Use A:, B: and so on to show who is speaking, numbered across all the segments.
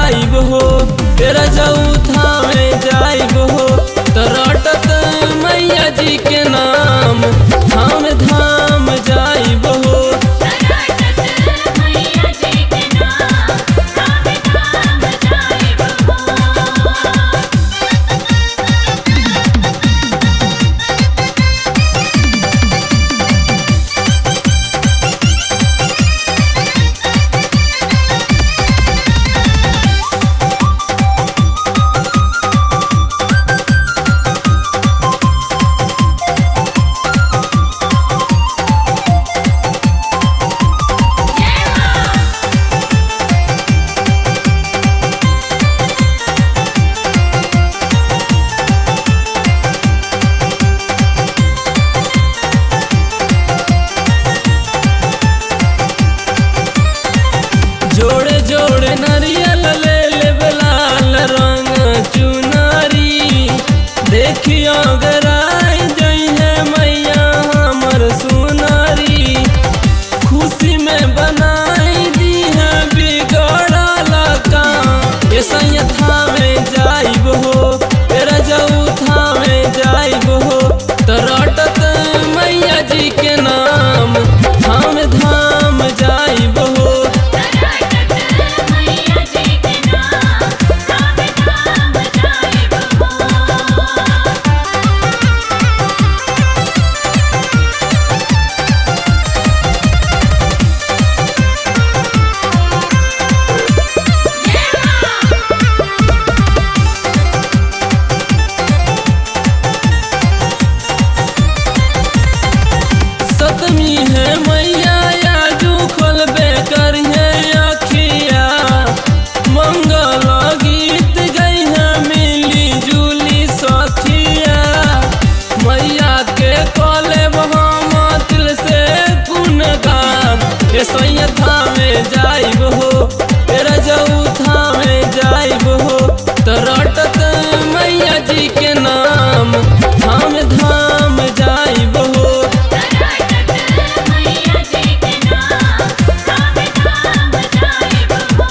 A: जाइब हो तेरा जऊथा में जाइब हो तरटत मैया जी के नाम धाम धाम जाइब हो
B: तराटत मैया जी के नाम धाम धाम जाइब हो
A: जोड़े जोड़े नरियल ले ले लाल रंग चुनारी देखियो गराई जई है मैया हमर सुनारी खुशी में बनाई दी है बिगड़ल काम ये सैया में जाइब हो तेरा जऊथा में जाइब हो तरटत मैया जी के नाम धाम धाम जाइब हो
B: तराटत मैया जी के नाम धाम धाम जाइब हो
A: सतमी है मैया आजू खोलबे करिए अखिया मंगल गीत गई है मिली जुली सखिया मैया के कले हम दिल से कुन गाम ये सैया में जाइब हो तेरा जऊथा में जाइब हो तरटत मैया जी के नाम धाम धाम जाइब हो
B: तराटत मैया जी के नाम धाम धाम जाइब हो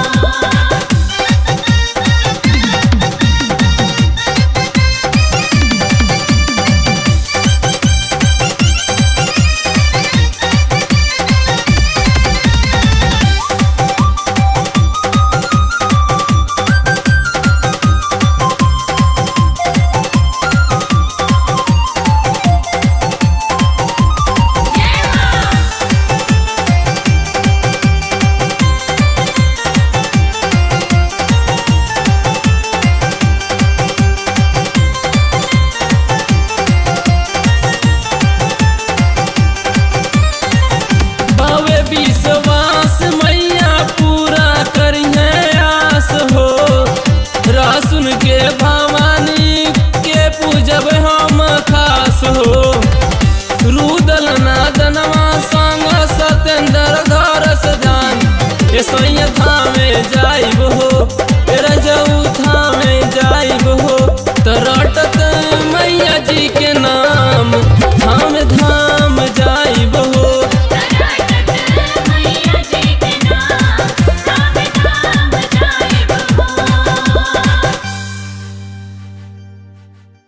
A: बावे विश्वास मैया पूरा करिए आस हो रासुन के भवानी के पूजब हम खास हो रुदल नादनवा संग सतेंद्र घर सजान ये सैया धामे जाइब हो